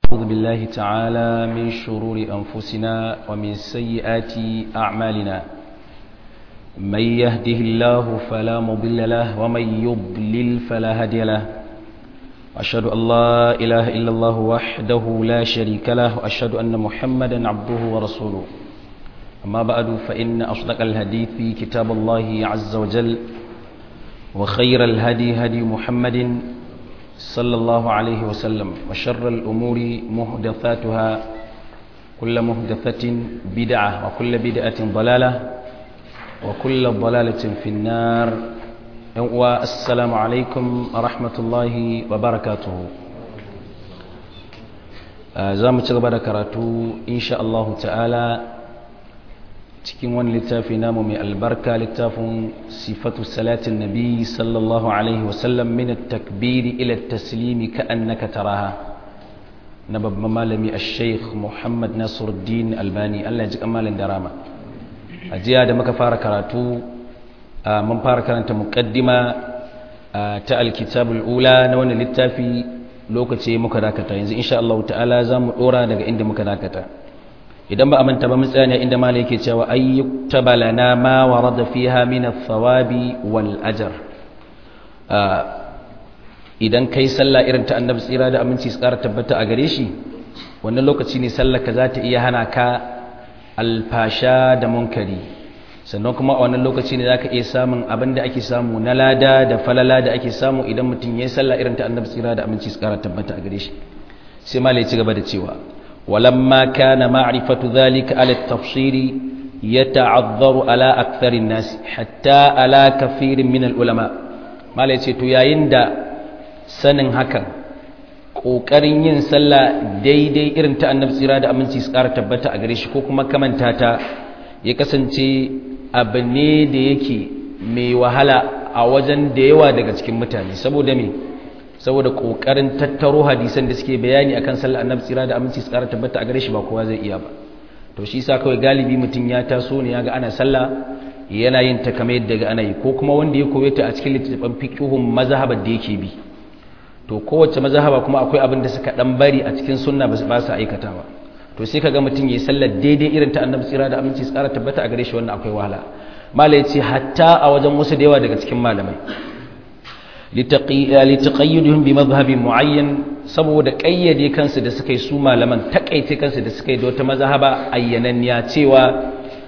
أعوذ بالله تعالى من شرور أنفسنا ومن سيئات أعمالنا من يهده الله فلا مضل له ومن يضلل فلا هادي له أشهد أن لا إله إلا الله وحده لا شريك له وأشهد أن محمدا عبده ورسوله أما بعد فإن أصدق الحديث كتاب الله عز وجل وخير الهدي هدي محمد صلى الله عليه وسلم وشر الأمور محدثاتها كل محدثة بدعة وكل بدعة ضلالة وكل ضلالة في النار والسلام عليكم ورحمة الله وبركاته زام تغبر كراتو إن شاء الله تعالى cikin wani littafi namu mai albarka littafin sifatu salatin nabi sallallahu alaihi wasallam min takbiri ila taslimi ka annaka taraha na babban malami a sheikh muhammad nasiruddin albani allah ya ji kamalin da rama a jiya da muka fara karatu mun fara karanta muqaddima ta alkitabul ula na wani littafi lokaci muka dakata yanzu insha Allah ta'ala za mu dora daga inda muka dakata idan ba a manta ba tsaya ne inda malai yake cewa ayyuktaba lana ma warada fiha min ath-thawabi wal ajr idan kai sallah irin ta annabi tsira da aminci su kara tabbata a gare shi wannan lokaci ne sallar ka za ta iya hana ka alfasha da munkari sannan kuma a wannan lokaci ne zaka iya samun abin da ake samu na lada da falala da ake samu idan mutum ya yi sallah irin ta annabi tsira da aminci su kara tabbata a gare shi sai malai ya ci gaba da cewa ولما كان معرفة ذلك على التفصيل يتعذر على أكثر الناس حتى على كثير من العلماء ما ليس تياين دا سنن هكا ƙoƙarin yin sallah daidai irin ta annabi tsira da aminci su ƙara tabbata a gare shi ko kuma kamanta ta ya kasance abu ne da yake mai wahala a wajen da yawa daga cikin mutane saboda me saboda kokarin tattaro hadisan da suke bayani akan sallar annabi tsira da aminci tsara tabbata a gare shi ba kowa zai iya ba to shi yasa kawai galibi mutum ya taso ne yaga ana sallah yana yin ta kamar yadda ga ana yi ko kuma wanda ya koye ta a cikin littattafan fiqhun mazhabar da yake bi to kowace mazhaba kuma akwai abin da suka dan bari a cikin sunna ba su aikatawa to sai kaga mutum yayi sallar daidai irin ta annabi tsira da aminci tsara tabbata a gare shi wannan akwai wahala malai yace hatta a wajen wasu da yawa daga cikin malamai litaƙayyudun bi mazhabin mu'ayyan saboda ƙayyade kansu da suka yi su malaman taƙaice kansu da suka yi da wata mazhaba ayyananniya cewa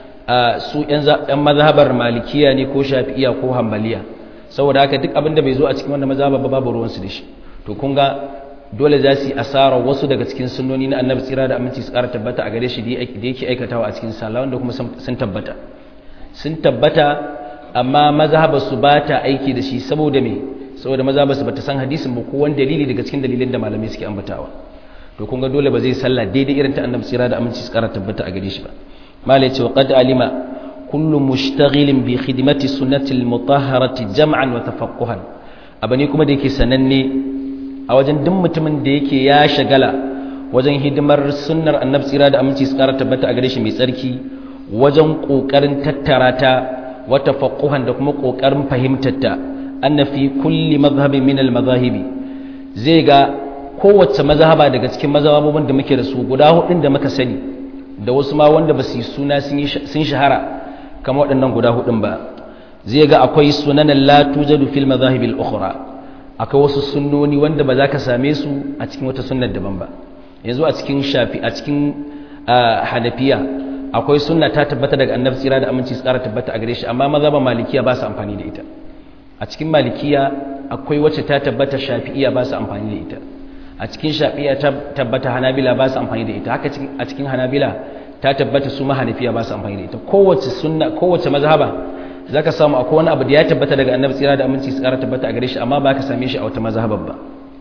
su ‘yan mazhabar malikiya ne ko shafi'iya ko hambaliya saboda haka duk abin da bai zo a cikin wanda mazhaba ba babu ruwansu da shi to kun ga dole za su yi asarar wasu daga cikin sunnoni na annabi tsira da aminci su ƙara tabbata a gare shi da yake aikatawa a cikin sallah wanda kuma sun tabbata sun tabbata amma mazhabar su ba ta aiki da shi saboda me saboda maza ba su bata san hadisin ba ko wani dalili daga cikin dalilin da malamai suke ambatawa to kun ga dole ba zai sallah daidai irin ta annabi sira da aminci su kara tabbata a gare shi ba malai ce wa qad alima kullu mushtaghilin bi khidmati sunnati al-mutahharati jam'an wa tafaqquhan abane kuma da yake sananne a wajen duk mutumin da yake ya shagala wajen hidimar sunnar annabi sira da aminci su kara tabbata a gare shi mai tsarki wajen kokarin tattara ta wa tafaqquhan da kuma kokarin fahimtar ta anna fi kulli mazhabin min al-mazahibi zai ga kowace mazhaba daga cikin mazhabobin da muke da su guda hudun da muka sani da wasu ma wanda ba su suna sun shahara kamar waɗannan guda hudun ba zai ga akwai sunan la tujadu fil mazahibil ukhra akwai wasu sunnoni wanda ba za ka same su a cikin wata sunnar daban ba yanzu a cikin shafi a cikin hanafiya akwai sunna ta tabbata daga annabi tsira da aminci tsara tabbata a gare shi amma mazhaban malikiya ba su amfani da ita a cikin malikiya akwai wacce ta tabbata shafi'iya ba su amfani da ita a cikin shafi'iya ta tabbata hanabila ba su amfani da ita haka a cikin hanabila ta tabbata su mahanafiya ba su amfani da ita kowace sunna kowace mazhaba zaka samu akwai wani abu da ya tabbata daga annabi tsira da aminci su kara tabbata a gare shi amma ba ka same shi a wata mazhabar ba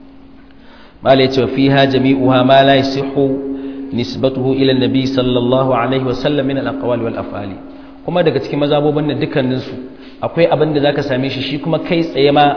mala yace wa fiha jami'uha ma la yasihu nisbatuhu ila an-nabi sallallahu alaihi wa sallam min al-aqwali wal af'ali kuma daga cikin mazhabobin nan dukkaninsu akwai abin da zaka same shi shi kuma kai tsaye ma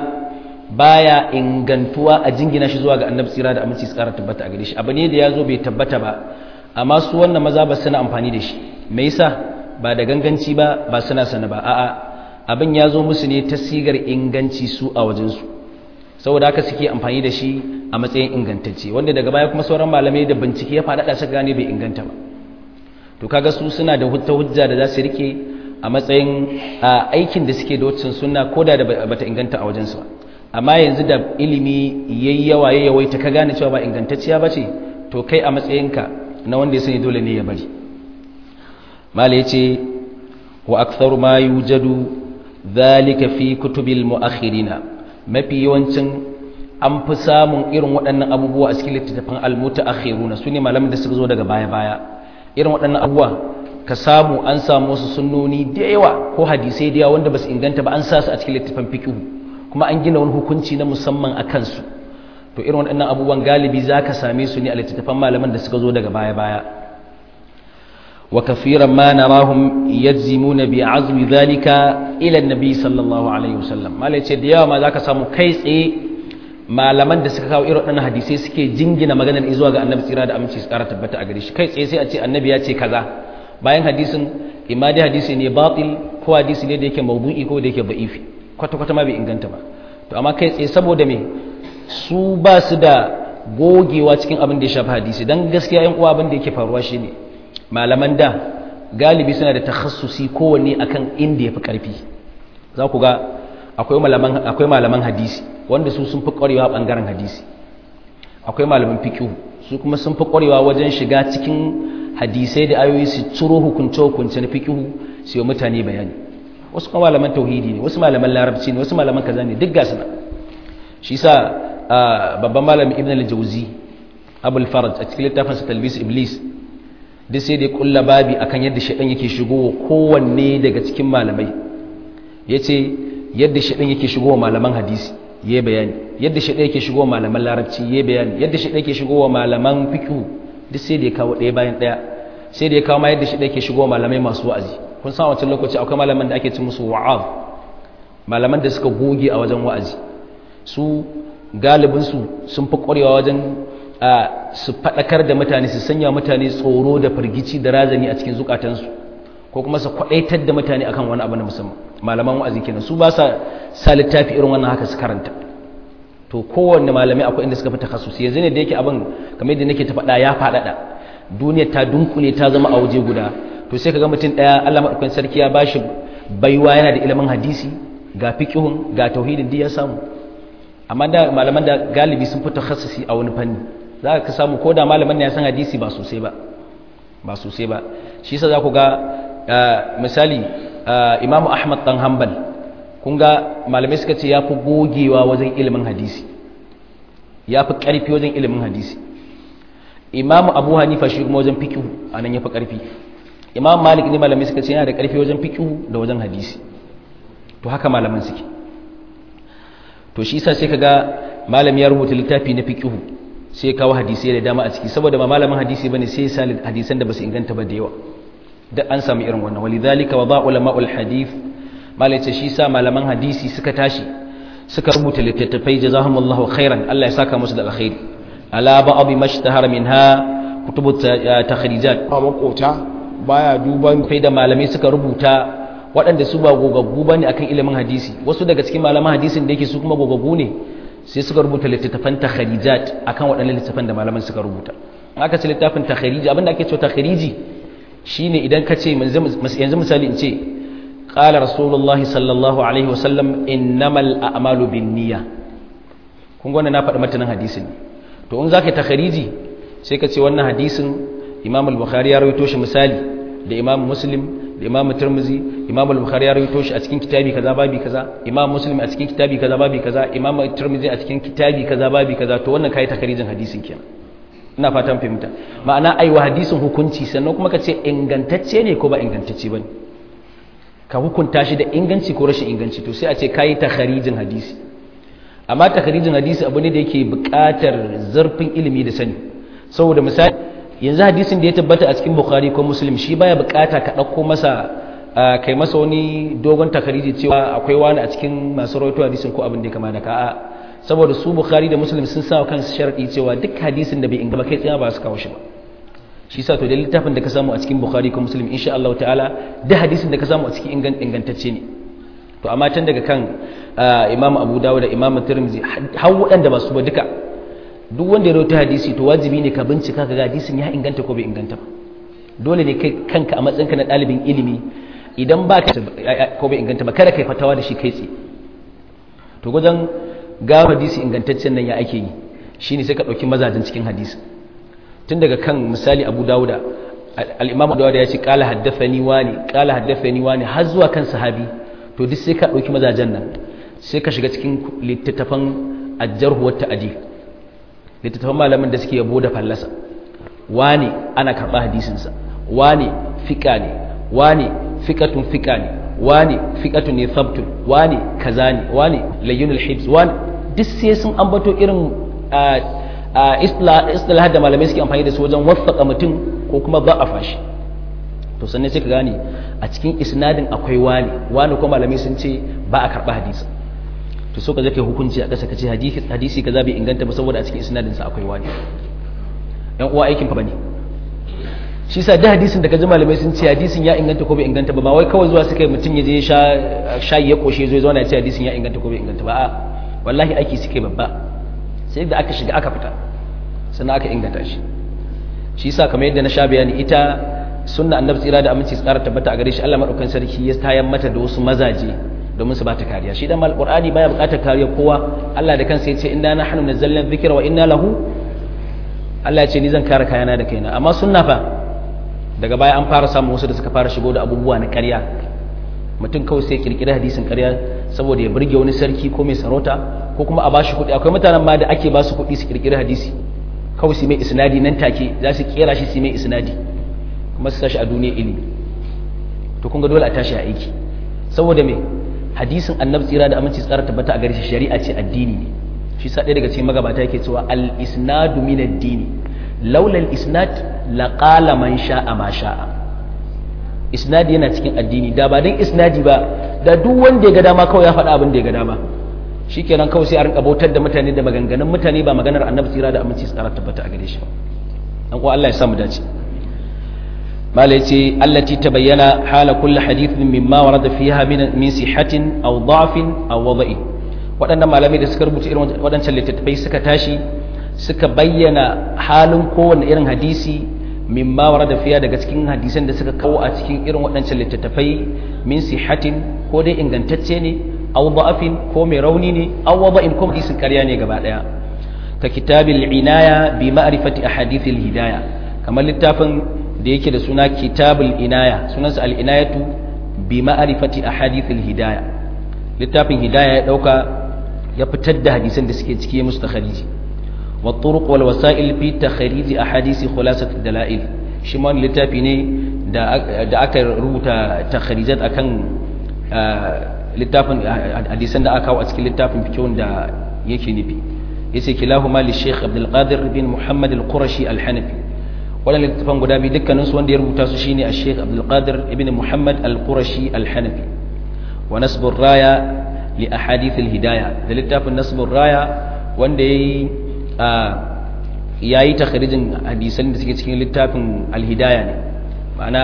baya ingantuwa a jingina shi zuwa ga annabi tsira da aminci tsara tabbata a gare shi abu ne da yazo bai tabbata ba amma su wannan maza ba suna amfani da shi me yasa ba da ganganci ba ba suna sana ba a'a abin ya zo musu ne ta sigar inganci su a wajen su saboda haka suke amfani da shi a matsayin ingantacce wanda daga baya kuma sauran malamai da bincike ya faɗaɗa su gane bai inganta ba to kaga su suna da hujja hujja da za su rike a matsayin aikin da suke da waccan sunna ko da bata inganta a wajensu ba amma yanzu da ilimi yayi yawa ya yawaita ka gane cewa ba ingantacciya ba ce to kai a matsayinka na wanda ya sani dole ne ya bari mala yace wa aktharu ma yujadu dhalika fi kutubil muakhirina mafi yawancin an fi samun irin waɗannan abubuwa a cikin littattafan almutaakhiruna sune malaman da suka zo daga baya baya irin waɗannan abubuwa ka samu an samu wasu sunnoni da yawa ko hadisai da yawa wanda ba su inganta ba an sa su a cikin littattafan fiqh kuma an gina wani hukunci na musamman a kansu to irin waɗannan abubuwan galibi za ka same su ne a littattafan malaman da suka zo daga baya baya wa kafiran ma narahum yajzimuna bi azmi dhalika ila annabi sallallahu alaihi wasallam malai ce da yawa ma zaka samu kai tsaye malaman da suka kawo irin waɗannan hadisai suke jingina maganar zuwa ga annabi tsira da aminci su ƙara tabbata a gare shi kai tsaye sai a ce annabi ya ce kaza bayan hadisin imma dai hadisi ne batil ko hadisi ne da yake mawdu'i ko da yake da'ifi kwata kwata ma bai inganta ba to amma kai tsaye saboda me su ba su da gogewa cikin abin da ya shafi hadisi dan gaskiya yan uwa abin da yake faruwa shine malaman da galibi suna da takhassusi kowanne akan inda yafi karfi za ku ga akwai malaman akwai malaman hadisi wanda su sun fi ƙwarewa bangaren hadisi akwai malaman fiqh su kuma sun fi ƙwarewa wajen shiga cikin hadisai da ayoyi su ciro hukunce hukunce na fiqh su yi mutane bayani wasu kuma malaman tauhidi ne wasu malaman larabci ne wasu malaman kaza ne duk gasu shi sa babban malamin ibn al-jawzi abul faraj a cikin littafin sa talbis iblis duk sai da kulla babi akan yadda shaidan yake shigowa kowanne daga cikin malamai yace yadda shaidan yake shigowa malaman hadisi yayi bayani yadda shaidan yake shigowa malaman larabci yayi bayani yadda shaidan yake shigowa malaman fiqh duk sai da ya kawo ɗaya bayan ɗaya sai da ya kawo ma yadda shaidan yake shigowa malamai masu wa'azi kun san wancan lokaci akwai malaman da ake ci musu wa'az malaman da suka goge a wajen wa'azi su galibinsu sun fi ƙwarewa wajen su faɗakar da mutane su sanya mutane tsoro da firgici da razani a cikin zukatansu ko kuma su kwaɗaitar da mutane akan wani abu na musamman malaman wa'azi kenan su ba sa sa littafi irin wannan haka su karanta to kowanne malamai akwai inda suka fi takhassusi yanzu ne da yake abin kamar yadda nake ta faɗa ya faɗaɗa duniya ta dunkule ta zama a waje guda to sai ka ga mutum ɗaya Allah maɗaukakin sarki ya bashi baiwa yana da ilimin hadisi ga fiqhun ga tauhidin duk ya samu amma da malaman da galibi sun fi takhassasi a wani fanni za ka samu ko da malaman ne ya san hadisi ba sosai ba ba sosai ba shi yasa za ku ga misali Imam Ahmad dan Hanbal kun ga malamai suka ce ya fi gogewa wajen ilimin hadisi ya fi ƙarfi wajen ilimin hadisi Imam Abu Hanifa shi kuma wajen fiqh anan ya fi ƙarfi Imam Malik ne malamai suka ce yana da ƙarfi wajen fiqh da wajen hadisi to haka malaman suke to shi yasa sai kaga malami ya rubuta littafi na fiqh sai kawo hadisi da dama a ciki saboda ba malamin hadisi bane sai ya sa hadisan da basu inganta ba da yawa da an samu irin wannan walidhalika wa ba ulama'ul hadith malai ce shi sa malaman hadisi suka tashi suka rubuta littattafai jazahumullahu khairan Allah ya saka musu da alkhairi ala ba'd mashtahara minha kutubu takhrijat a makota baya duban kai da malamai suka rubuta waɗanda su ba gogaggu bane akan ilimin hadisi wasu daga cikin malaman hadisin da yake su kuma gogaggu ne sai suka rubuta littattafan takharijat akan waɗannan littattafan da malaman suka rubuta aka ce littafin takhariji abinda ake cewa takhariji shine idan ka ce yanzu misali in ce qala rasulullahi sallallahu alaihi wasallam innamal a'malu binniyya kun ga na faɗi matanin hadisin to in zaka yi takhariji sai ka ce wannan hadisin imam al-bukhari ya rawaito shi misali da imam muslim da imam tirmizi imam al-bukhari ya rawaito shi a cikin kitabi kaza babi kaza imam muslim a cikin kitabi kaza babi kaza imam tirmizi a cikin kitabi kaza babi kaza to wannan kai takharijin hadisin kenan ina fatan fahimta ma'ana ai wa hadisin hukunci sannan kuma ka ce ingantacce ne ko ba ingantacce bane ka hukunta shi da inganci ko rashin inganci to sai a ce kai takharijin hadisi amma takharijin hadisi abu ne da yake buƙatar zurfin ilimi da sani saboda misali yanzu hadisin da ya tabbata a cikin bukhari ko muslim shi baya buƙata ka ɗauko masa kai masa wani dogon takhariji cewa akwai wani a cikin masu rawaito hadisin ko abin da ya kama da ka'a saboda su bukhari da muslim sun sa kansu sharadi cewa duk hadisin da bai ingaba kai tsaye ba su kawo shi ba shi sa to da littafin da ka samu a cikin bukhari ko muslim insha Allah ta'ala da hadisin da ka samu a cikin ingantacce ne to amma tun daga kan imam abu dawud da imam tirmidhi har waɗanda ba su ba duka duk wanda ya rawaito hadisi to wajibi ne ka bincika ka ga hadisin ya inganta ko bai inganta ba dole ne kai kanka a matsayinka na ɗalibin ilimi idan ba ka ko bai inganta ba kada kai fatawa da shi kai tsaye to wajen ga hadisi ingantaccen nan ya ake yi shine sai ka ɗauki mazajen cikin hadisi tun daga kan misali abu dawuda al'imamu dawuda ya ce ƙala haddafani wani ƙala haddafani wani har zuwa kan sahabi to duk sai ka ɗauki mazajen nan sai ka shiga cikin littattafan ajjarhu wata adi littattafan malamin da suke yabo da fallasa wani ana karɓa hadisinsa wani fiƙa ne wani fiƙatun fiƙa ne wani fiƙatun ne sabtun wani kaza ne wani layyunul hibs wani duk sai sun ambato irin istilah da malamai suke amfani da su wajen wasaka mutum ko kuma ba a fashi to sannan sai ka gane a cikin isnadin akwai wani wani ko malamai sun ce ba a karɓa hadisi to so ka zai kai hukunci a ƙasa ka ce hadisi kaza bai inganta ba saboda a cikin isnadin sa akwai wani yan uwa aikin fa bane shi sa da hadisin da ka ji malamai sun ce hadisin ya inganta ko bai inganta ba ba wai kawai zuwa suka yi mutum ya je sha shayi ya koshe zo ya zauna ya ce hadisin ya inganta ko bai inganta ba a wallahi aiki suke babba sai da aka shiga aka fita sannan aka inganta shi shi sa kamar yadda na sha bayani ita sunna annabi tsira da aminci tsara tabbata a gare shi Allah madaukakin sarki ya tayar mata da wasu mazaje domin su bata kariya shi dan alqur'ani baya bukatar kariya kowa Allah da kansa ya ce inna nahnu nazzalna dhikra wa inna lahu Allah ya ce ni zan kare kayana da kaina amma sunna fa daga baya an fara samun wasu da suka fara shigo da abubuwa na ƙarya mutum kawai sai kirkira hadisin ƙarya saboda ya burge wani sarki ko mai sarauta ko kuma a bashi kuɗi akwai mutanen ma da ake ba su kuɗi su kirkira hadisi kawai su mai isnadi nan take za su kera shi su mai isnadi kuma su tashi a duniya ilimi to kun ga dole a tashi a aiki saboda me hadisin annabi tsira da aminci tsara tabbata a gare shi shari'a ce addini ne shi sa ɗaya daga cikin magabata yake cewa al isnadu min ad-dini laula al isnad laqala man sha'a ma sha'a isnadi yana cikin addini da ba dan isnadi ba da duk wanda ya ga dama kawai ya faɗa abin da ya ga dama shikenan kawai sai a rinka bautar da mutane da maganganun mutane ba maganar annabi tsira da aminci tsara tabbata a gare shi dan ko Allah ya samu dace mala yace allati tabayyana hala kulli hadithin mimma warada fiha min min sihatin aw da'fin aw wada'in waɗannan malamai da suka rubuta irin waɗancan littattafai suka tashi suka bayyana halin kowane irin hadisi mimma warada fiya daga cikin hadisan da suka kawo a cikin irin waɗancan littattafai min sihatin ko dai ingantacce ne aw da'afin ko mai rauni ne aw wada'in ko hadisin ƙarya ne gaba ɗaya ka kitabil inaya bi ma'rifati ahadithil hidaya kamar littafin da yake da suna kitabul inaya sunansa al inayatu bi ma'rifati ahadithil hidaya littafin hidaya ya dauka ya fitar da hadisan da suke ciki musu takhariji wa turuq wal wasa'il fi takhariji ahadisi khulasat dalail shi ma littafi ne da da aka rubuta takharijat akan littafin hadisan da aka kawo a cikin littafin fikihun da yake nufi yace kilahuma li Sheikh Abdul Qadir bin Muhammad al-Qurashi al-Hanafi wannan littafin guda biyu dukkanin su wanda ya rubuta su shine a Sheikh Abdul Qadir ibn Muhammad al-Qurashi al-Hanafi wa nasbur raya li ahadith al-hidayah da littafin nasbur raya wanda yayi yayi takhrijin hadisan da suke cikin littafin al-hidayah ne ma'ana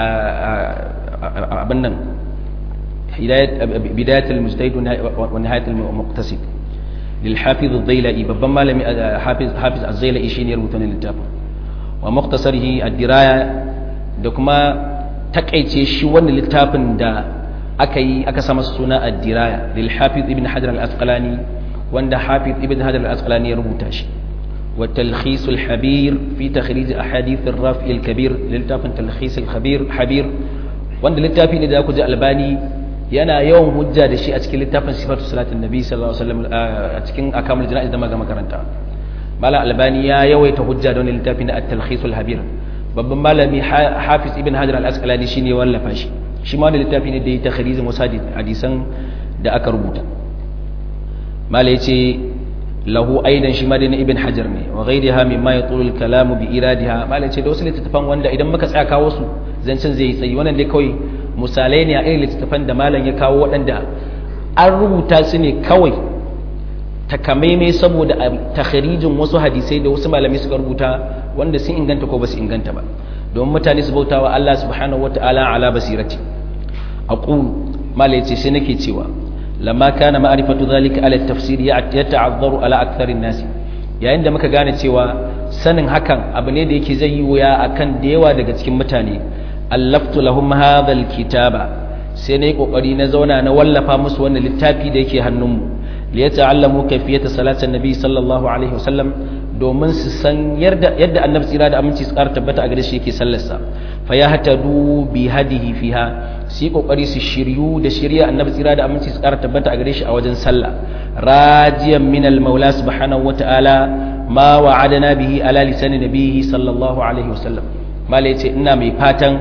abin nan بداية المجتهد ونهاية المقتصد للحافظ الضيلئي ببن مالمي حافظ حافظ الضيلئي شيني ربطان للتابع ومختصره الدراية دكما تكأيتي شوان للتابن دا أكي أكسام السنة الدراية للحافظ ابن حجر الأسقلاني وان حافظ ابن حجر الأسقلاني ربطاش والتلخيص الحبير في تخريج أحاديث الرافع الكبير للتابن تلخيص الخبير حبير وان للتابن إذا كنت ألباني yana yawan hujja da shi a cikin littafin sifatu salatin nabi sallallahu alaihi wasallam a cikin akamul jana'iz da maga makaranta malam albani ya yawaita hujja da wannan littafin na at-talkhisul habir babban malami hafiz ibn hajar al-asqalani shine wallafa shi shi ma wannan littafi ne da ya takhrijin wasu hadisan da aka rubuta malai yace lahu aidan shi ma da ibn hajar ne wa ghayriha mimma yatulu al-kalamu bi iradiha malai yace da wasu littafan wanda idan muka tsaya kawo su zancen zai yi tsayi wannan dai kawai misalai ne a irin littattafan da malam ya kawo waɗanda an rubuta su ne kawai takamaimai saboda a takharijin wasu hadisai da wasu malamai suka rubuta wanda sun inganta ko ba su inganta ba domin mutane su bauta wa Allah subhanahu wa ta'ala ala basirati aqul malai ce sai nake cewa lamma kana ma'rifatu zalika ala tafsir ya ta'azzaru ala aktharin nasi yayin da muka gane cewa sanin hakan abu ne da yake zai yi wuya akan da yawa daga cikin mutane allaftu lahum hadha alkitaba sai nayi kokari na zauna na wallafa musu wannan littafi da yake hannunmu li yata'allamu kayfiyata salatin nabi sallallahu alaihi wasallam domin su san yadda yadda annabi tsira da aminci su ƙara tabbata a gare shi yake sallarsa fa ya hatadu bi hadihi fiha su yi kokari su shiryu da shirya annabi tsira da aminci su ƙara tabbata a gare shi a wajen sallah rajiyan min al-maula subhanahu wa ta'ala ma wa'adana bihi ala lisan nabihi sallallahu alaihi wasallam malai ce ina mai fatan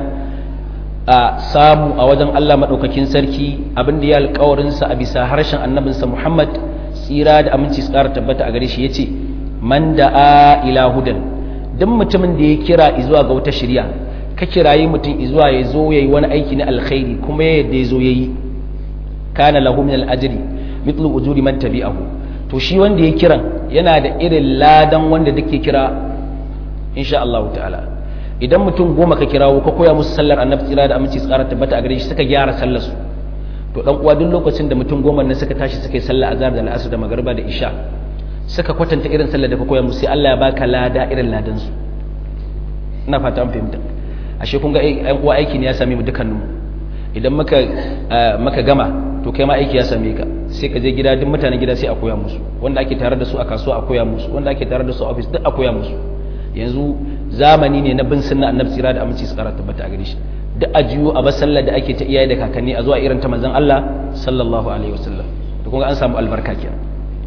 a samu a wajen Allah madaukakin sarki abin da ya alƙawarin sa a bisa harshen annabinsa Muhammad tsira da aminci su ƙara tabbata a gare shi yace man da'a ila hudan duk mutumin da ya kira zuwa ga wata shirya ka kirayi mutum zuwa ya zo yayi wani aiki na alkhairi kuma ya yadda ya zo yayi kana lahu min al-ajri mithlu ujuri man tabi'ahu to shi wanda ya kiran yana da irin ladan wanda dake kira insha Allah ta'ala idan mutum goma ka kirawo ka koya musu sallar annabi tsira da aminci tsara tabbata a gare shi suka gyara sallar su to dan uwa duk lokacin da mutum goma ne suka tashi suka yi sallar azhar da al'asr da magriba da isha suka kwatanta irin sallar da ka koya musu sai Allah ya baka lada irin ladan su ina fata an fahimta ashe kun ga ɗan uwa aiki ne ya same mu dukkaninmu idan muka muka gama to kai ma aiki ya same ka sai ka je gida duk mutanen gida sai a koya musu wanda ake tare da su a kasuwa a koya musu wanda ake tare da su a office duk a koya musu yanzu zamani ne na bin sunna annabi tsira da aminci su kara tabbata a gare shi duk a jiyo a basallar da ake ta iyaye da kakanni a zuwa irin ta manzon Allah sallallahu alaihi wasallam to kun ga an samu albarka kenan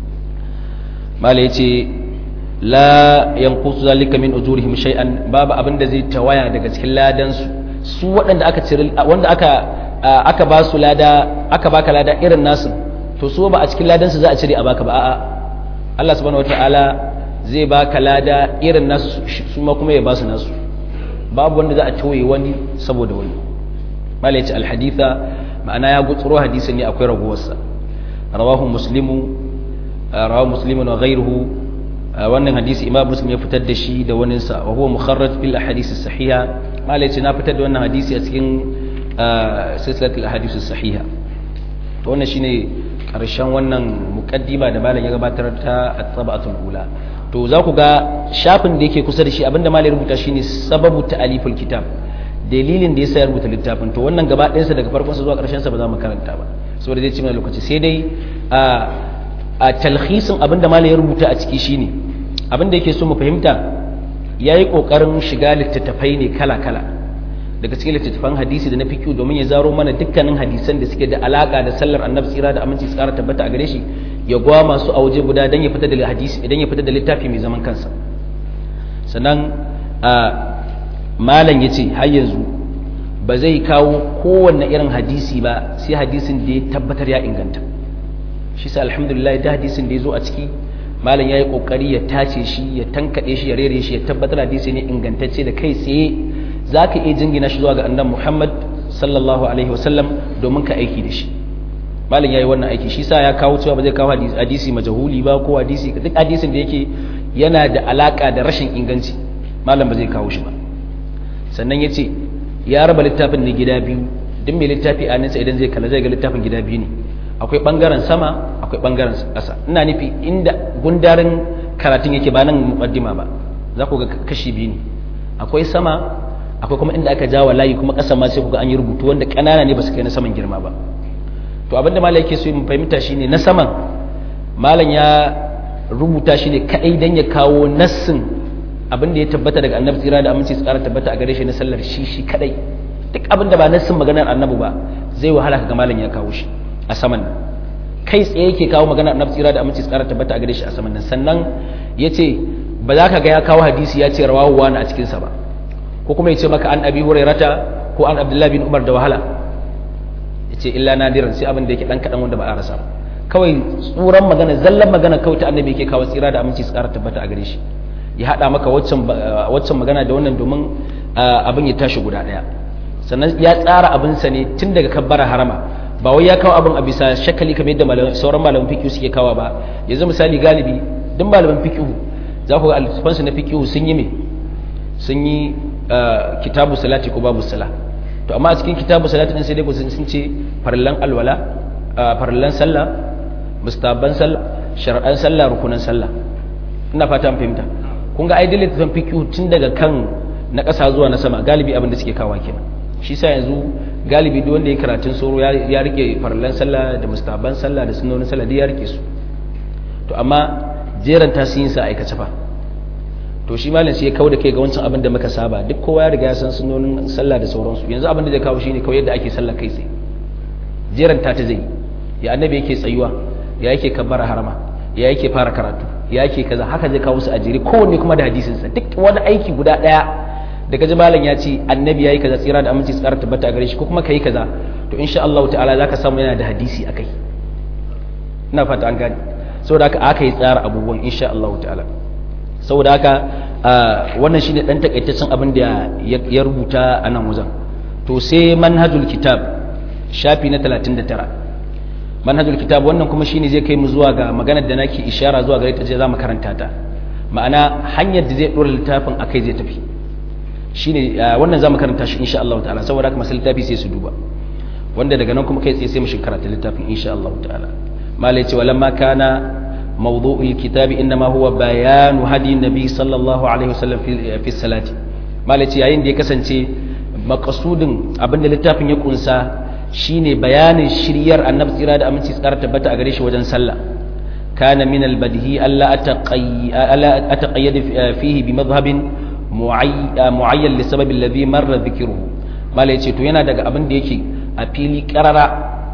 mala yace la yanqusu zalika min ujurihim shay'an babu abin da zai tawaya daga cikin ladan su su waɗanda aka cire wanda aka aka ba su lada aka baka lada irin nasu to su ba a cikin ladan su za a cire a baka ba a'a Allah subhanahu wataala zai baka lada irin nasu su ma kuma ya ba su nasu babu wanda za a tauye wani saboda wani mala yace alhaditha ma'ana ya gutsuro hadisin ne akwai raguwarsa rawahu muslimu rawahu muslimun wa ghayruhu wannan hadisi imam muslim ya fitar da shi da wani sa wa huwa mukharraj bil ahadith as-sahiha malai ce na fitar da wannan hadisi a cikin silsilat al-ahadith as-sahiha to wannan shine karshen wannan muqaddima da malam ya gabatar ta at-tabatul ula to za ku ga shafin da yake kusa da shi abinda malai rubuta shine sababu ta'aliful kitab dalilin da yasa ya rubuta littafin to wannan gaba ɗayansa daga farkon sa zuwa ƙarshen sa ba za mu karanta ba saboda zai ci mana lokaci sai dai a talhisin abinda malam ya rubuta a ciki shine abinda yake so mu fahimta yayi kokarin shiga littattafai ne kala-kala daga cikin littattafan hadisi da na fiqh domin ya zaro mana dukkanin hadisan da suke da alaka da sallar annabi tsira da aminci tsara tabbata a gare shi ya gwa masu a waje guda dan ya fita da hadisi idan ya fita da littafi mai zaman kansa sannan malam yace har yanzu ba zai kawo kowanne irin hadisi ba sai hadisin da ya tabbatar ya inganta shi sa alhamdulillah da hadisin da ya zo a ciki malam ya yi ƙoƙari ya tace shi ya tankaɗe shi ya rere shi ya tabbatar hadisi ne ingantacce da kai tsaye za ka iya jingina shi zuwa ga annan muhammad sallallahu alaihi wasallam domin ka aiki da shi malam ya yi wannan aiki shi sa ya kawo cewa ba zai kawo hadisi majahuli ba ko hadisi duk hadisin da yake yana da alaƙa da rashin inganci malam ba zai kawo shi ba sannan ya ce ya raba littafin ne gida biyu duk mai littafi a nisa idan zai kalla zai ga littafin gida biyu ne akwai bangaren sama akwai bangaren ƙasa ina nufi inda gundarin karatun yake ba nan muqaddima ba za ku ga kashi biyu ne akwai sama akwai kuma inda aka jawa layi kuma ƙasa ma sai ku ga an yi rubutu wanda ƙanana ne ba su kai na saman girma ba to abinda malam yake so mu fahimta shine na saman malam ya rubuta shi ne kadai dan ya kawo nassin abinda ya tabbata daga annabi tsira da aminci su ƙara tabbata a gare shi na sallar shi shi kadai duk abinda ba nassin maganar annabi ba zai wahala ga malam ya kawo shi a saman nan kai tsaye yake kawo magana na tsira da aminci tsara tabbata a gare shi a saman nan sannan ya ce ba za ka ga ya kawo hadisi ya ce rawahu wani a cikinsa ba ko kuma ya ce maka an abi hurairata ko an abdullahi bin umar da wahala ya ce illa nadiran sai abin da yake dan kaɗan wanda ba a rasa kawai tsuran magana zallan magana kawai ta annabi yake kawo tsira da aminci tsara tabbata a gare shi ya haɗa maka waccan magana da wannan domin abin ya tashi guda ɗaya sannan ya tsara abinsa ne tun daga kabbara harama ba wai ya kawo abin a bisa shakali kamar yadda sauran malaman fiqh suke kawa ba yanzu misali galibi duk malaman fiqh za ku ga alfansu na fiqh sun yi me sun yi kitabu salati ko babu sala to amma a cikin kitabu salati din sai dai sun ce farallan alwala farallan sallah mustaban sallah shar'an sallah rukunan sallah ina fata an fahimta kun ga ai littattafan fiqh tun daga kan na ƙasa zuwa na sama galibi abin da suke kawa kenan shi sa yanzu galibi duk wanda ya karatun soro ya rike farallan sallah da mustaban sallah da sunonin sallah duk ya rike su to amma jeran tasirin sa aikace fa to shi malam sai ya kawo da kai ga wancan abin da muka saba duk kowa ya riga ya san sunonin sallah da sauransu yanzu abin da zai kawo shine kawai yadda ake sallah kai tsaye jeran ta ta zai ya annabi yake tsayuwa ya yake kabbara harama ya yake fara karatu ya yake kaza haka zai kawo su a jere kowanne kuma da hadisin sa duk wani aiki guda daya da kaji malam ya ce annabi yayi kaza tsira da aminci tsara tabbata a gare shi ko kuma kai kaza to insha Allah ta'ala zaka samu yana da hadisi akai ina fata an gane saboda haka aka yi tsara abubuwan insha Allah ta'ala saboda haka wannan shine dan takaitaccen abin da ya rubuta a nan wajen to sai manhajul kitab shafi na 39 manhajul kitab wannan kuma shine zai kai mu zuwa ga maganar da nake ishara zuwa gare ta je za mu karanta ta ma'ana hanyar da zai dora littafin akai zai tafi shine wannan zamu karanta shi insha Allah ta'ala saboda haka masu littafi sai su duba wanda daga nan kuma kai tsaye sai mu shiga karatu littafin insha Allah ta'ala malai ce walamma kana mawdu'ul kitabi inma huwa bayanu hadi nabi sallallahu alaihi wasallam fi fi salati malai ce yayin da ya kasance maqsudin abinda littafin ya kunsa shine bayanin shiryar annabi tsira da aminci tsara tabbata a gare shi wajen sallah kana min al-badhi alla ataqayyad fihi bi madhhabin mu'ayyan lissababi alladhi marra dhikruhu mala yace to yana daga abin da yake a fili qarara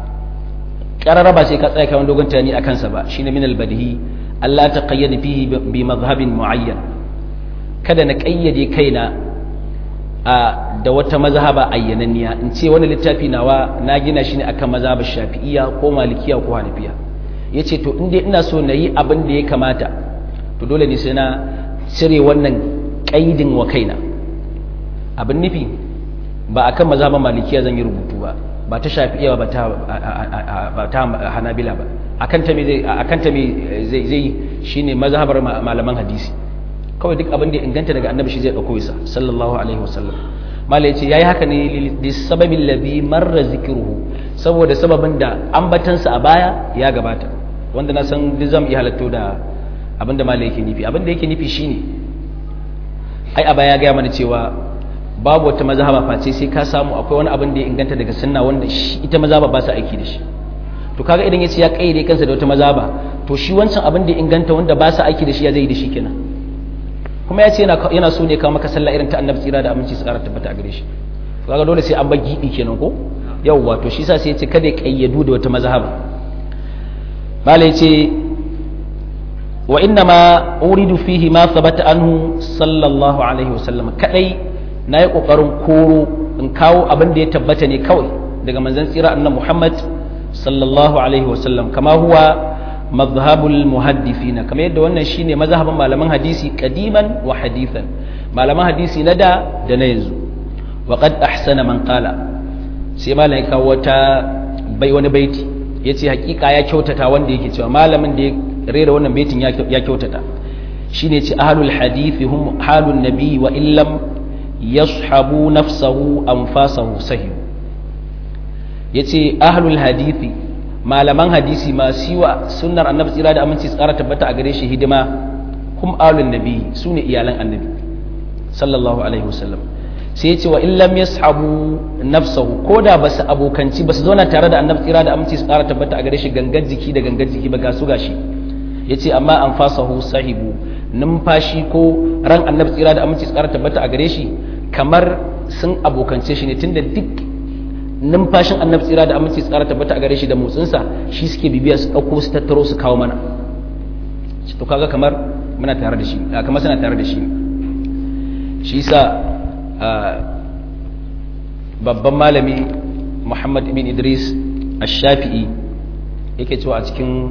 qarara ba sai ka tsaya kai dogon tani akan sa ba shine min albadhi Allah ta qayyada fihi bi madhhabin mu'ayyan kada na kayyade kaina a da wata mazhaba ayyananniya in ce wani littafi nawa na gina shi ne akan mazhabar shafi'iyya ko malikiya ko hanafiya yace to in dai ina so na yi abin da ya kamata to dole ne sai na cire wannan kaidin wa kaina abin nufi ba akan mazhaban malikiya zan yi rubutu ba ba ta shafi'iya ba ta ba ta hanabila ba akan ta me zai akan ta me zai zai shine mazhabar malaman hadisi kawai duk abin da inganta daga annabi shi zai dauko isa sallallahu alaihi wasallam malai yace yayi haka ne li sababin ladhi marra zikruhu saboda sababin da ambatansa a baya ya gabata wanda na san duk zam iya halatto da abin da malai yake nufi abin da yake nufi shine ai a baya gaya mana cewa babu wata mazhaba face sai ka samu akwai wani abin da ya inganta daga sunna wanda ita mazhaba ba su aiki da shi to kaga idan yace ya kaide kansa da wata mazhaba to shi wancan abin da ya inganta wanda ba su aiki da shi ya zai da shi kenan kuma ya ce yana so ne kawo maka sallah irin ta annabi tsira da aminci su kara tabbata a gare shi kaga dole sai an bar gibi kenan ko yawwa to shi sa sai ya ce kada ya kayyadu da wata mazhaba malai ce wa inna ma uridu fihi ma thabata anhu sallallahu alaihi wasallam kadai na yi kokarin koro in kawo abin da ya tabbata ne kawai daga manzon tsira annabi Muhammad sallallahu alaihi wasallam kama huwa mazhabul muhaddithina kamar yadda wannan shine mazhaban malaman hadisi kadiman wa hadithan malaman hadisi na da da na yanzu wa qad ahsana man qala sai malamin kawo wata bai wani baiti yace hakika ya kyautata wanda yake cewa malamin da ya rera wannan baitin ya kyautata shine ce ahlul hadithi hum halun nabi wa illam yashabu nafsahu anfasahu sahih yace ahlul hadithi malaman hadisi masu yi wa sunnar annabi tsira da aminci tsara tabbata a gare shi hidima hum ahlun nabi sune iyalan annabi sallallahu alaihi wasallam sai yace wa illam yashabu nafsahu koda basu abokanci basu zauna tare da annabi tsira da aminci tsara tabbata a gare shi gangan jiki da gangan jiki ba ga su gashi ya ce amma an fasahu sahibu numfashi ko ran annabi tsira da aminci tsara tabbata a gare shi kamar sun abokance shi ne tunda duk numfashin annabi tsira da aminci tsara tabbata a gare shi da motsinsa shi suke bibiya su ɗauko su tattaro su kawo mana to kaga kamar muna tare da shi kamar suna tare da shi shi sa babban malami muhammad ibn idris ash-shafi'i yake cewa a cikin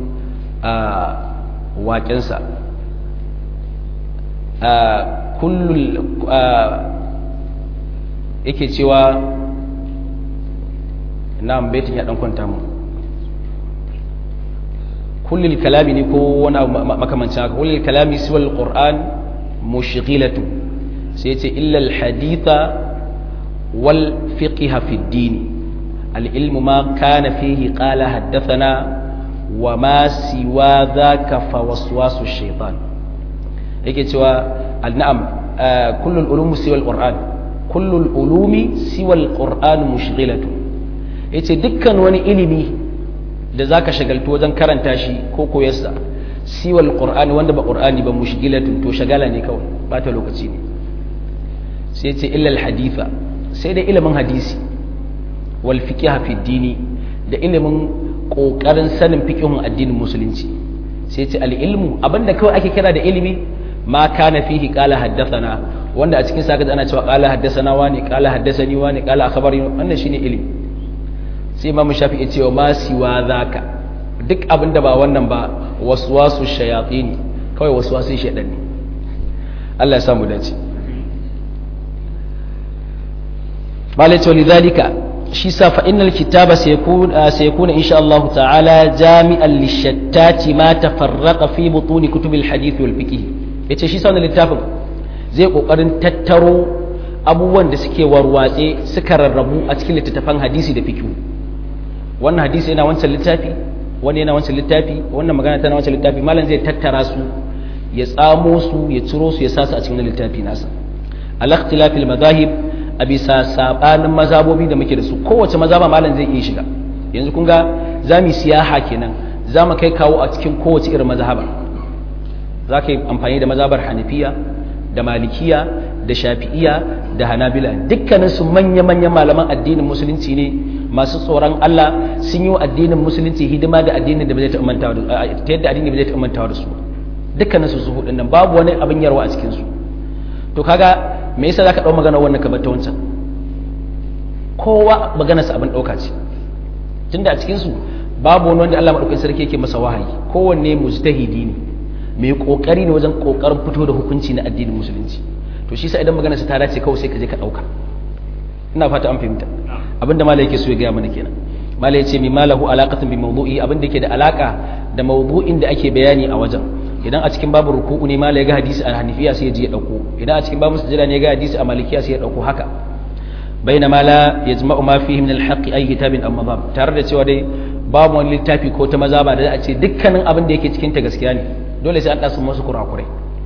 waƙensa kullul yake cewa na baitin ya ɗan kwanta mu kullul kalami ne ko wani makamancin haka kullul kalami siwal qur'an mushghilatu sai ce illa alhaditha wal fiqha fi ad-din al-ilmu ma kana fihi qala haddathana wa ma siwa dhaka fa waswasu shaytan yake cewa al-na'am kullul ulumi siwal qur'an kullul ulumi siwal qur'an mushghilatu yace dukkan wani ilimi da zaka shagaltu wajen karanta shi ko koyarsa siwal qur'ani wanda ba qur'ani ba mushghilatu to shagala ne kawai bata lokaci ne sai yace illa al-haditha sai da ilimin hadisi wal fiqh fi dini da ilimin kokarin sanin fiqhun addinin musulunci sai yace al-ilmu abinda kawai ake kira da ilimi ma kana fihi qala haddathana wanda a cikin sa ana cewa qala haddathana wani qala haddathani wani qala akhbarani wannan shine ilimi sai imamu shafi'i ce wa ma siwa zaka duk abinda ba wannan ba waswasu shayatin kawai waswasun shaytan ne Allah ya samu dace malai ce lidhalika shi sa fa innal kitaba sayakun sayakuna insha Allah ta'ala jami'an lishattati ma tafarraqa fi butun kutubil hadith wal fiqh yace shi sa wannan littafin zai kokarin tattaro abubuwan da suke warwatse suka rarrabu a cikin littattafan hadisi da fiqh wannan hadisi yana wancan littafi wani yana wancan littafi wannan magana tana wancan littafi malam zai tattara su ya tsamo su ya ciro su ya sa su a cikin littafi nasa al-ikhtilafil madahib a bisa sabanin mazabobi da muke da su kowace mazaba malam zai iya shiga yanzu kun ga za mu siyaha kenan za mu kai kawo a cikin kowace irin mazhaba za ka yi amfani da mazabar hanafiya da malikiya da shafi'iya da hanabila dukkanin su manya-manyan malaman addinin musulunci ne masu tsoron Allah sun yi wa addinin musulunci hidima da addinin da ba zai ta mantawa da ta yadda addini ba zai ta mantawa da su dukkanin su su hudun nan babu wani abin yarwa a cikin su to kaga me yasa zaka dau magana wannan ka bata wancan kowa magana sa abin dauka ce tunda a cikin su babu wani wanda Allah madaukakin sarki yake masa wahayi kowanne mujtahidi ne mai kokari ne wajen kokarin fito da hukunci na addinin musulunci to shi sa idan magana sa ta dace kawai sai ka je ka dauka ina fata an fahimta abinda malai yake so ya gaya mana kenan malai yace mi malahu alaqatun bi mawdu'i abinda yake da alaka da mawdu'in da ake bayani a wajen idan a cikin babu ruku'u ne malai ga hadisi a hanifiya sai ya je ya dauko idan a cikin babu sujada ne ga hadisi a malikiya sai ya dauko haka bainama la yajma'u ma fihi min al-haqq ay kitabin amma bab tare da cewa dai babu wani littafi ko ta maza ba da a ce dukkanin abin da yake cikin ta gaskiya ne dole sai an dasu masu kurakurai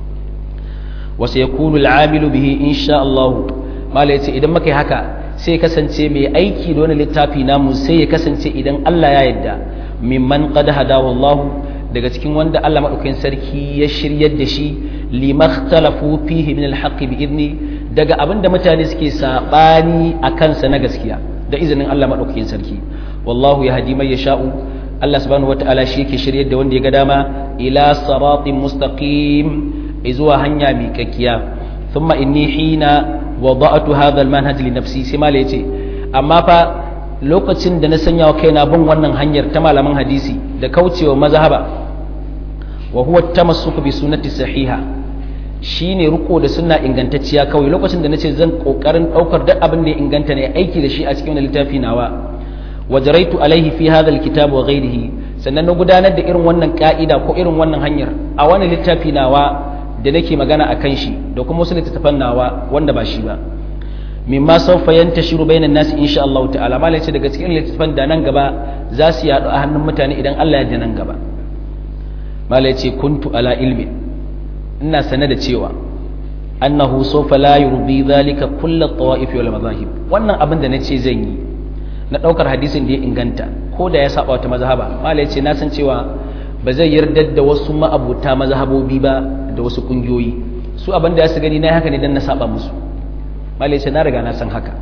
wa sayakunu al-amilu bihi insha Allah malai yace idan muka yi haka sai kasance mai aiki da wani littafi namu sai ya kasance idan Allah ya yarda mimman qad hadahu Allah daga cikin wanda Allah madaukakin sarki ya shiryar da shi limakhtalafu fihi min alhaq bi idni daga abinda mutane suke sabani a kansa na gaskiya da izinin Allah madaukakin sarki wallahu yahdi man yasha'u Allah subhanahu wataala shi yake shiryar da wanda ya ga dama ila siratin mustaqim izuwa hanya miƙaƙiya thumma inni hina wada'atu hadha almanhaj li nafsi sai mala yace amma fa lokacin da na sanya wa kaina bin wannan hanyar ta malaman hadisi da kaucewa mazhaba wa huwa tamassuku bi sunnati sahiha shine riko da sunna ingantacciya kawai lokacin da nace zan kokarin daukar duk abin da ya inganta ne aiki da shi a cikin littafi nawa wajaraitu alaihi fi hadha alkitab wa ghayrihi sannan na gudanar da irin wannan ka'ida ko irin wannan hanyar a wani littafi nawa da nake magana a kan shi da kuma wasu littattafan nawa wanda ba shi ba mimma sawfa yantashiru bainan nasi insha Allah ta'ala malai ce daga cikin littattafan da nan gaba za su yaɗu a hannun mutane idan Allah ya da nan gaba malai ce kuntu ala ilmi ina sane da cewa annahu sawfa la yurdi dhalika kullu at-tawa'if wal madahib wannan abin da nace zan yi na daukar hadisin da ya inganta ko da ya saba wata mazhaba malai ce na san cewa ba zai yarda da wasu ma'abuta mazhabobi ba da wasu kungiyoyi su abin da ya su gani na haka ne dan na saba musu malai ce na riga na san haka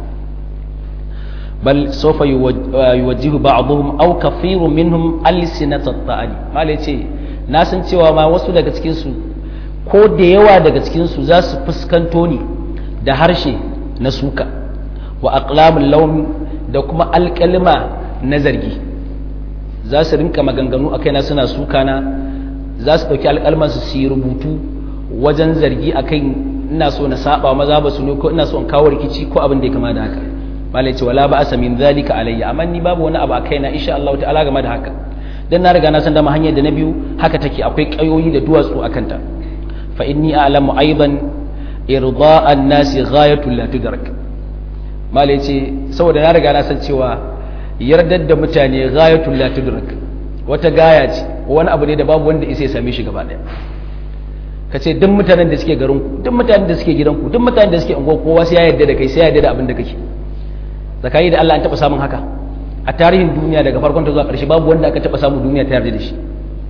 bal sawfa yuwajjihu ba'dhum aw kathirun minhum alsinat at-ta'ali malai ce na san cewa ma wasu daga cikin su ko da yawa daga cikin su za su fuskanto ni da harshe na suka wa aqlamul lawm da kuma alkalma na zargi za su rinka maganganu a kaina suna suka na za su ɗauki alƙalmansu su yi rubutu wajen zargi a kai ina so na saba maza ba su ne ko ina so in kawo rikici ko abin da ya kama da haka malai ce wala ba asa min zalika alayya amma ni babu wani abu a kaina insha Allah ta'ala game da haka dan na riga na san dama hanyar da na biyu haka take akwai kayoyi da duwatsu a kanta fa inni a'lamu aidan irda'an nasi ghayatul la tudrak malai ce saboda na riga na san cewa yardar da mutane ghayatul la tudrak wata gaya ce wani abu ne da babu wanda isa ya same shi gaba daya ka ce duk mutanen da suke garin ku duk mutanen da suke gidan ku duk mutanen da suke unguwa kowa sai ya yarda da kai sai ya yarda da abin da kake zakari da Allah an taba samun haka a tarihin duniya daga farkon ta zuwa ƙarshe babu wanda aka taba samu duniya ta yarda da shi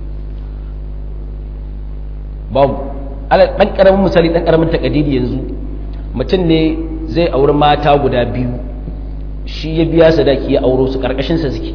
babu ala dan karamin misali dan karamin takadidi yanzu mutum ne zai auri mata guda biyu shi ya biya sadaki ya auro su karkashin sa suke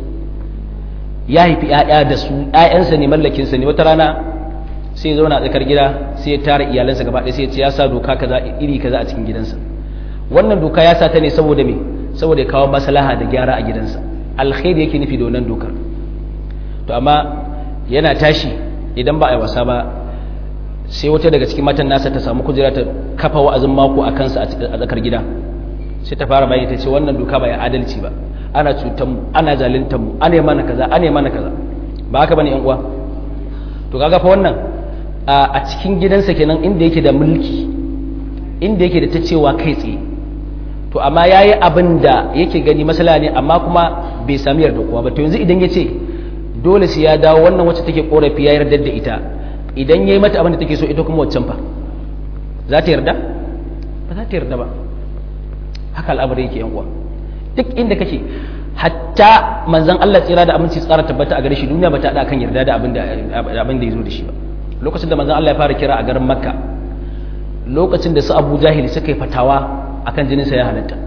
ya haifi ƴaƴa da su ƴaƴansa ne mallakin sa ne wata rana sai ya zauna a tsakar gida sai ya tara iyalansa gaba ɗaya sai ya ce ya sa doka kaza iri kaza a cikin gidansa wannan doka ya sa ta ne saboda me saboda ya kawo maslaha da gyara a gidansa alkhairi yake nufi da wannan dokar to amma yana tashi idan ba a yi wasa ba sai wata daga cikin matan nasa ta samu kujera ta kafa wa'azin mako a kansa a tsakar gida sai ta fara bayani ta ce wannan doka ba ya adalci ba ana cutar mu ana zaluntar mu ana mana kaza ana mana kaza ba haka bane yan uwa to kaga fa wannan a cikin gidansa kenan inda yake da mulki inda yake da ta cewa kai tsaye to amma yayi abin da yake gani masala ne amma kuma bai sami yarda kowa ba to yanzu idan ya ce dole sai ya dawo wannan wacce take korafi ya yarda da ita idan ya yi mata abin da take so ita kuma waccan fa za ta yarda ba za ta yarda ba haka al'amari yake yan uwa duk inda kake hatta manzon Allah tsira da aminci tsara tabbata a gare shi duniya ba ta da kan yarda da abin da abin da ya zo da shi ba lokacin da manzon Allah ya fara kira a garin Makka lokacin da su Abu Jahil suka yi fatawa akan jinin sa ya halatta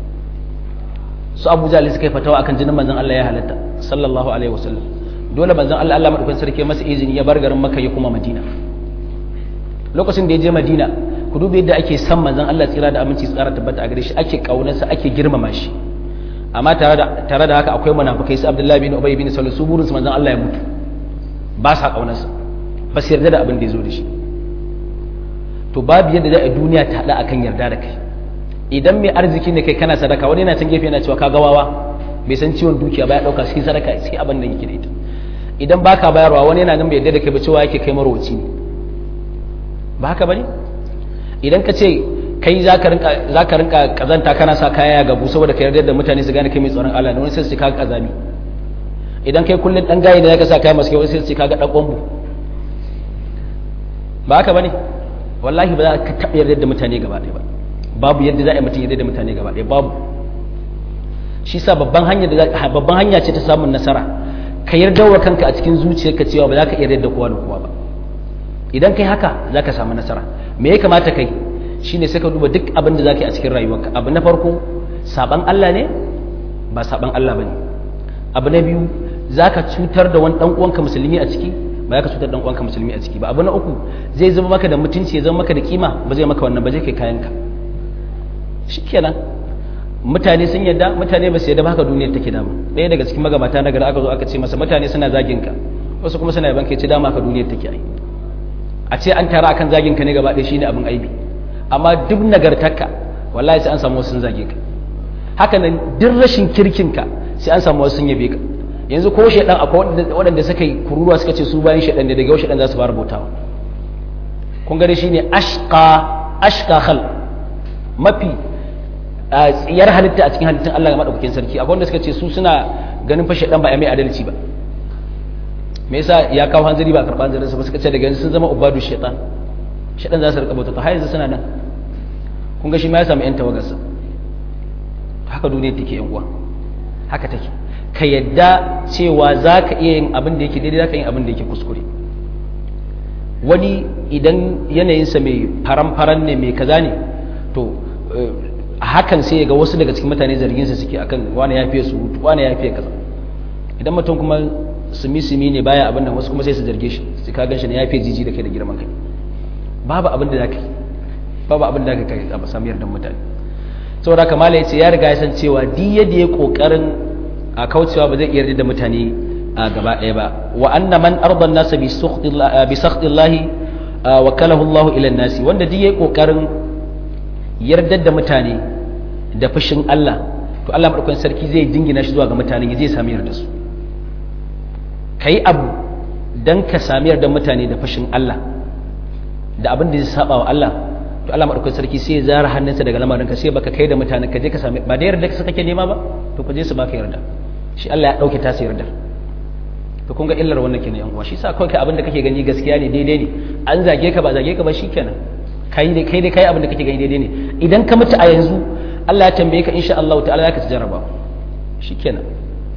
su Abu Jahil suka yi fatawa akan jinin manzon Allah ya halatta sallallahu alaihi wasallam dole manzon Allah Allah madaukakin sarki masa izini ya bar garin Makka ya kuma Madina lokacin da ya je Madina ku duba yadda ake san manzon Allah tsira da aminci tsara tabbata a gare shi ake kaunarsa ake girmama shi amma tare da tare da haka akwai munafikai su Abdullahi bin Ubay bin Salul su burin su manzon Allah ya mutu ba sa kaunarsa ba su yarda da abin da ya zo da shi to babu yadda za a duniya ta hada akan yarda da kai idan mai arziki ne kai kana sadaka wani yana can gefe yana cewa ka gawawa bai san ciwon dukiya ba ya dauka sai sadaka sai abin da yake da ita idan baka bayarwa wani yana nan bai yarda da kai ba cewa yake kai marwaci ne ba haka bane idan ka ce kai za ka rinka kazanta kana sa kaya ga busa saboda ka yarda da mutane su gane kai mai tsoron Allah ne wani sai su kaga kazami idan kai kullun dan gayi da zaka sa kaya masu kyau sai su kaga dan kwambu ba haka bane wallahi ba za ka taɓa yarda da mutane gaba ɗaya ba babu yadda za a yi mutum yarda da mutane gaba ɗaya babu shi sa babban hanya da babban hanya ce ta samun nasara ka yarda wa kanka a cikin zuciyarka cewa ba za ka yarda da kowa da kowa ba idan kai haka za ka samu nasara me ya kamata kai shine sai ka duba duk abin da za ka yi a cikin rayuwarka abu na farko saban Allah ne ba saban Allah ba ne abu na biyu za ka cutar da wani uwanka musulmi a ciki ba za ka cutar da uwanka musulmi a ciki ba abu na uku zai zama maka da mutunci ya zama maka da kima ba zai maka wannan ba zai kai kayanka shikenan mutane sun yadda mutane ba su yadda ba haka duniyar take dama ɗaya daga cikin magabata na gari aka zo aka ce masa mutane suna zagin ka wasu kuma suna yaban ka ce dama haka duniyar take ai a ce an tara akan zagin ka ne gaba ɗaya shine abin aibi amma duk nagartarka wallahi sai an samu wasu sun zage ka haka nan duk rashin kirkin ka sai an samu wasu sun yabe ka yanzu ko shedan akwai waɗanda suka yi kururuwa suka ce su bayan shedan da daga yau shedan za su fara bautawa kun gare shine ashqa ashqa khal mafi tsiyar halitta a cikin halittun Allah ga madaukakin sarki akwai wanda suka ce su suna ganin fa shedan ba ya mai adalci ba me yasa ya kawo hanzari ba karɓar hanzarin sa ba suka ce daga yanzu sun zama ubadu shaitan shaitan za su rika bauta har yanzu suna nan kun ga shi ma ya samu yan tawagarsa haka duniya take yan uwa haka take ka yadda cewa za ka iya yin abin da yake daidai za ka yin abin da yake kuskure wani idan yanayinsa mai faran-faran ne mai kaza ne to hakan sai ya ga wasu daga cikin mutane zarginsa suke akan wani ya fiye surutu wani ya fiye kaza idan mutum kuma sumi-sumi ne baya abin nan wasu kuma sai su zarge shi su ka gan shi ne ya fi jiji da kai da girman kai babu abin da za ka yi babu abin da za ka kai a samu yardan mutane saboda kamala ya ce ya riga ya san cewa duk yadda ya kokarin a kaucewa ba zai iya yarda da mutane a gaba ɗaya ba wa anna man arda nasa bi sakhtillahi wa kalahu Allah ila nasi wanda duk ya kokarin yardar da mutane da fushin Allah to Allah madaukakin sarki zai dingina shi zuwa ga mutane zai sami yarda su ka yi abu don ka sami yardar mutane da fashin Allah da abin da zai saba wa Allah to Allah maɗaukar sarki sai ya zara hannunsa daga lamarin ka sai baka kai da mutane ka je ka sami ba da yarda ka kake nema ba to ka je su baka yarda shi Allah ya ɗauke tasa yardar to kun ga illar wannan kenan yan uwa shi sa kawai kai abin da kake gani gaskiya ne daidai ne an zage ka ba zage ka ba shikenan kai dai kai dai kai abin da kake gani daidai ne idan ka mutu a yanzu Allah ya tambaye ka insha Allah ta'ala zaka ci jarraba shikenan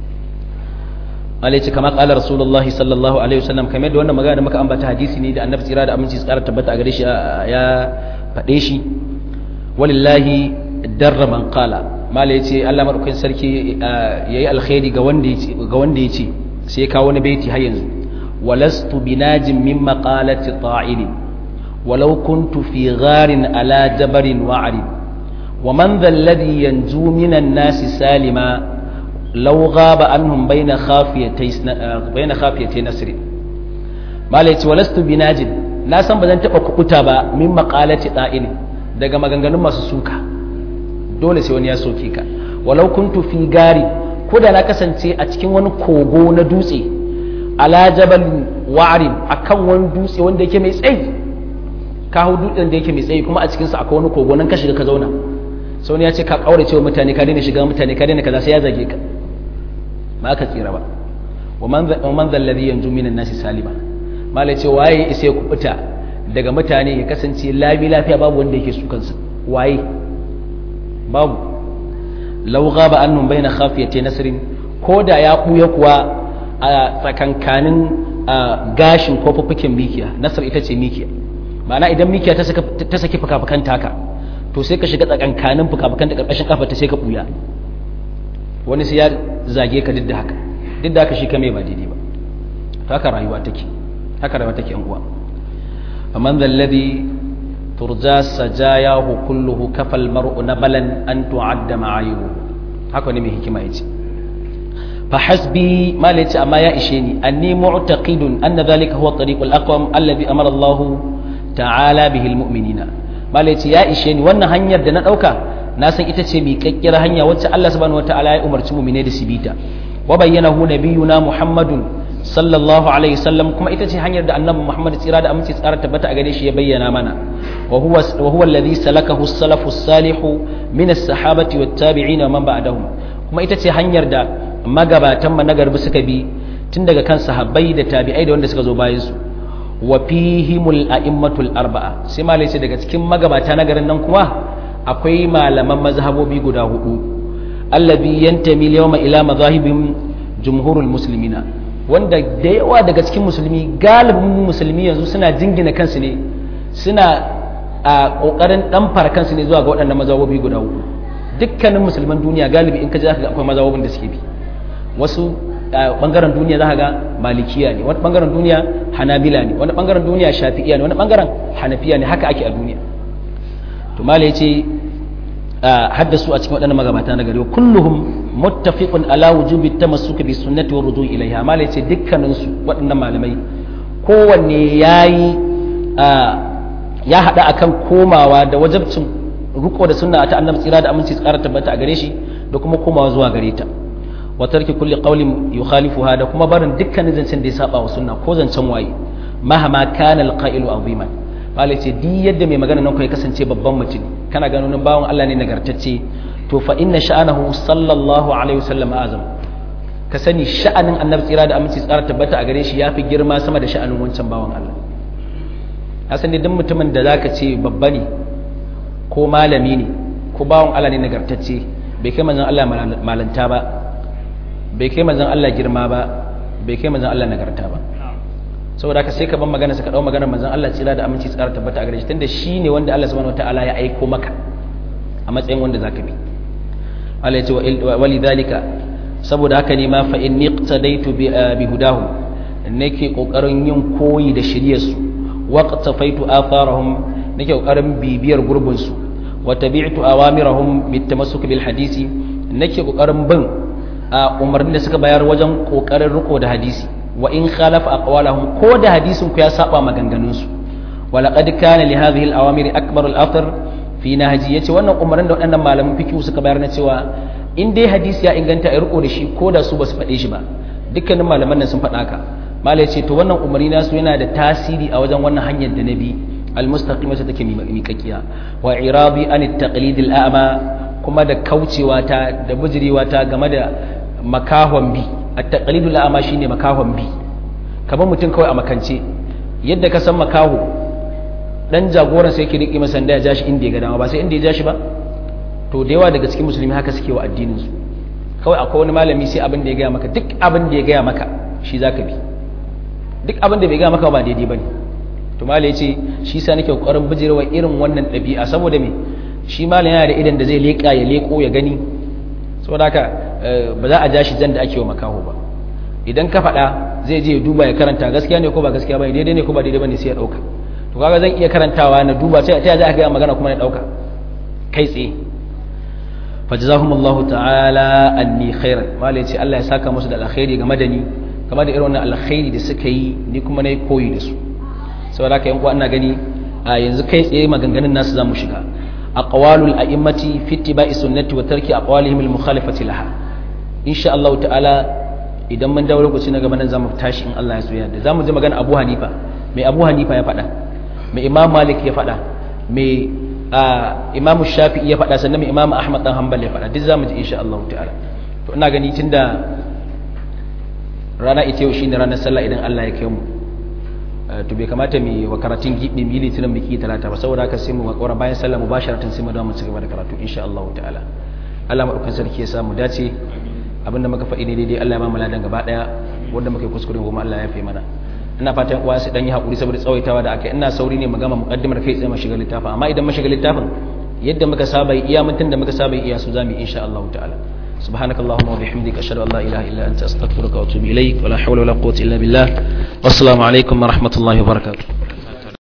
alai ce kama kala rasulullahi sallallahu alaihi wasallam kamar da wannan magana da muka ambata hadisi ne da annabi tsira da aminci tsara tabbata a gare shi ya faɗe shi walillahi darra man qala mala yace Allah madaukakin sarki yayi alkhairi ga wanda yace ga wanda yace sai ya kawo wani baiti har yanzu walastu binajin min maqalati ta'il walau kuntu fi gharin ala jabarin wa'rid wa man dhal ladhi yanju minan nasi salima لو غاب عنهم بين خافيتي بين خافيتي نصر malai ce walastu binajin na san ba zan taba kukuta ba min maqalati da'il daga maganganun masu suka dole sai wani ya soke ka walau kuntu fi gari ko da na kasance a cikin wani kogo na dutse ala jabal wa'rin akan wani dutse wanda yake mai tsayi ka hau dutsen da yake mai tsayi kuma a cikin sa akwai wani kogo nan ka shiga ka zauna sai wani ya ce ka kaurace wa mutane ka daina shiga mutane ka daina kaza sai ya zage ka ba ka tsira ba wa man zal ladhi yanju minan nasi salima mala ce waye isa ya kubuta daga mutane ya kasance labi lafiya babu wanda yake su kansa waye babu law ghaba annum baina khafiyati nasrin ko da ya buya kuwa a tsakankanin gashin ko fufukin mikiya nasar ita ce mikiya ma'ana idan mikiya ta saka ta saki fuka-fukan taka to sai ka shiga tsakankanin fuka-fukan da karkashin kafa ta sai ka buya wani sai ya zage ka duk da haka duk da haka shi kame ba daidai ba to haka rayuwa take haka rayuwa take yan uwa faman zalladhi turja sajayahu kulluhu kafal mar'u nabalan an tu'adda ma'ayibu haka ne mai hikima yace fa hasbi ma la yace amma ya ishe ni anni mu'taqidun anna dhalika huwa at-tariq al-aqwam alladhi amara Allah ta'ala bihi al-mu'minina ma la yace ya ishe ni wannan hanyar da na dauka na san ita ce miƙaƙƙiyar hanya wacce Allah subhanahu wataala ya umarci mu'mine da su bita wa bayyanahu nabiyuna Muhammadun sallallahu alaihi wasallam kuma ita ce hanyar da annabi Muhammad tsira da aminci tsara tabbata a gare shi ya bayyana mana wa huwa wa huwa alladhi salakahu as-salafu as-salihu min as-sahabati wat-tabi'in wa man ba'dahum kuma ita ce hanyar da magabatan mu na garbi suka bi tun daga kan sahabbai da tabi'ai da wanda suka zo bayan su wa fihimul a'immatul arba'a sai malai ce daga cikin magabata na garin nan kuma akwai malaman mazhabobi guda hudu allabi yantami yawma ila mazahibin jumhurul muslimina wanda da yawa daga cikin musulmi galibin musulmi yanzu suna jingina kansu ne suna a kokarin dan fara kansu ne zuwa ga waɗannan mazhabobi guda hudu dukkanin musulman duniya galibi in ka ji akwai mazhabobin da suke bi wasu bangaren duniya za ga malikiya ne wani bangaren duniya hanabila ne wani bangaren duniya shafi'iya ne wani bangaren hanafiya ne haka ake a duniya to mala yace haddasu a cikin waɗannan magabata na gari kulluhum muttafiqun ala wujubi tamassuki bi sunnati wa rudu ilaiha mala yace dukkanin su waɗannan malamai kowanne yayi ya hada akan komawa da wajabcin riko da sunna ta annabi tsira da aminci tsara tabbata a gare shi da kuma komawa zuwa gare ta wa tarki kulli qawlin yukhalifuha da kuma barin dukkanin zancen da ya saba wa sunna ko zancen waye mahama kana alqa'ilu aziman malai ce duk yadda mai magana nan kai kasance babban mutum kana ganin bawan Allah ne nagartacce to fa inna sha'anahu sallallahu alaihi wasallam azam ka sani sha'anin annabi tsira da aminci tsara tabbata a gare shi yafi girma sama da sha'anin wancan bawan Allah hasan duk mutumin da zaka ce babba ne ko malami ne ko bawan Allah ne nagartacce bai kai manzon Allah malanta ba bai kai manzon Allah girma ba bai kai manzon Allah nagarta ba saboda haka sai ka ban magana ka dau maganar manzon Allah tsira da aminci tsara tabbata a gare shi tunda shine wanda Allah subhanahu wataala ya aiko maka a matsayin wanda zaka bi Allah ya ce walidhalika saboda haka ne ma fa inni iqtadaitu bi hudahu nake kokarin yin koyi da shiryar su waqtafaitu atharahum nake kokarin bibiyar gurbin su wa tabi'tu awamirahum bitamassuk bil hadisi nake kokarin bin umarnin da suka bayar wajen kokarin riko da hadisi wa in khalafa aqwalahum ko da hadisin ku ya saba maganganun su wa laqad kana li hadhihi al-awamir akbar al-athar fi nahji yace wannan umarnin da waɗannan malaman fiqh suka bayar na cewa in dai hadisi ya inganta a riko da shi ko da su basu faɗe shi ba dukkanin malaman nan sun faɗa ka mala yace to wannan umarni nasu yana da tasiri a wajen wannan hanyar da nabi al-mustaqima ta take miƙaƙiya wa irabi an at-taqlid al-a'ma kuma da kaucewa ta da bujirewa ta game da makahon bi at-taqlidu la'ama shine makahon bi kamar mutum kawai a makance yadda ka san makaho dan jagoran sai yake riki masa da ya jashi inda ya ga dama ba sai inda ya jashi ba to da yawa daga cikin musulmi haka suke wa addinin su kawai akwai wani malami sai abin da ya gaya maka duk abin da ya gaya maka shi zaka bi duk abin da bai gaya maka ba daidai bane to malai yace shi sa nake kokarin bijirewa irin wannan ɗabi'a saboda me shi malam yana da idan da zai leka ya leko ya gani saboda haka ba za a ja shi jan da ake wa makaho ba idan ka faɗa zai je ya duba ya karanta gaskiya ne ko ba gaskiya ba daidai ne ko ba daidai ba ne sai ya ɗauka to kaga zan iya karantawa na duba ta ta za a gaya magana kuma na ɗauka kai tsaye fajazahumullahu ta'ala anni khairan malai ce Allah ya saka musu da alkhairi game da ni game da irin wannan alkhairi da suka yi ni kuma na koyi da su saboda haka yan uwa ina gani a yanzu kai tsaye maganganun nasu zamu shiga aqwalul a'immati fi ittiba'i sunnati wa tarki aqwalihim al mukhalifati laha insha Allah ta'ala idan mun dawo lokaci na gaba nan zamu tashi in Allah ya so yadda zamu ji magana Abu Hanifa mai Abu Hanifa ya faɗa mai Imam Malik ya faɗa mai Imam Shafi'i ya faɗa sannan mai Imam Ahmad dan Hanbal ya faɗa duk zamu ji insha Allah ta'ala to ina gani tunda rana ita yau shine ranar sallah idan Allah ya kai mu to bai kamata mu wa karatun gibi mu yi litinin biki talata ba saboda haka sai mu wakora bayan sallah mubasharatan sai mu dawo mu ci gaba da karatu insha Allah ta'ala Allah madaukakin sarki ya sa mu dace abinda muka faɗi ne daidai Allah ya ba mu ladan gaba daya wanda muka yi kuskure kuma Allah ya fi mana ina fatan uwa su dan yi hakuri saboda tsawaitawa da aka ina sauri ne mu gama muqaddimar kai tsaye mu shiga littafin amma idan mu shiga littafin yadda muka saba iya mutun da muka saba iya su zamu insha Allah ta'ala سبحانك اللهم وبحمدك أشهد أن لا إله إلا أنت أستغفرك وأتوب إليك ولا حول ولا قوة إلا بالله والسلام عليكم ورحمة الله وبركاته